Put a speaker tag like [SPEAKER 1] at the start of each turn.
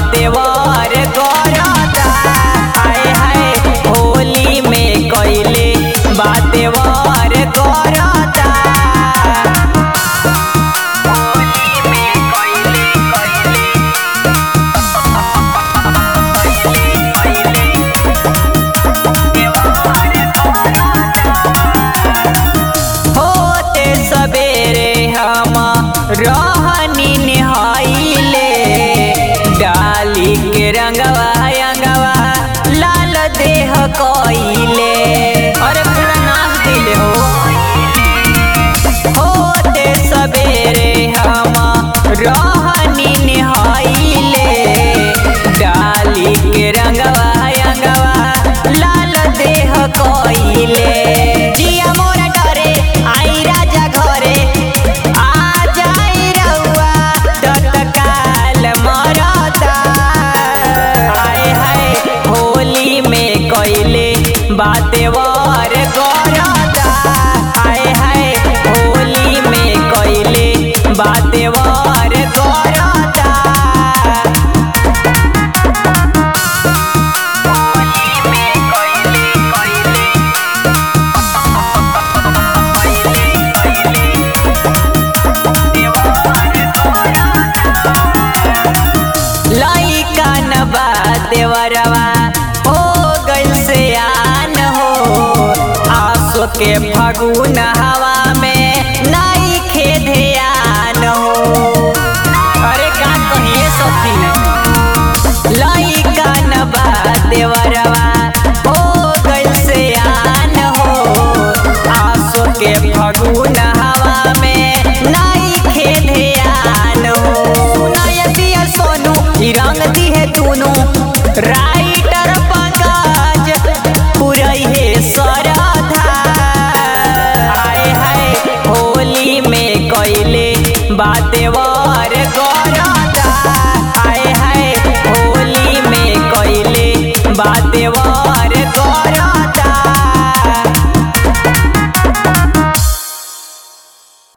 [SPEAKER 1] बातेवर करता हाय हाय होली में कैले बातेवर करता होली में कैले कैले होते सबेरे हम रहनी निहाइले डाली के रंगवा अंगवा लाल देह कइले अरे पूरा नाच दिले हो होते सबेरे हम रहनी निहाइले डाली के रंगवा अंगवा लाल देह कइले जिया मोरा डरे आई राजा घरे आ जाई रउआ तत्काल मरता हाय हाय होली में कैले बातेवर करता हाय हाय होली में कैले बातेवर करता लइका न बा देवरवा हो गइल से आन हो आसो के फगुन हवा में नाई खे ध्यान हो अरे का कहिए सखी लइका न बा देवरवा हो गइल से आन हो आसो के फगुन हवा में नाई खे ध्यान हो सुनाय दिया सोनू ई रंग दिहे दुनू राइटर पंकज पुरई हे सरधा हाय हाय होली में कैले बातेवा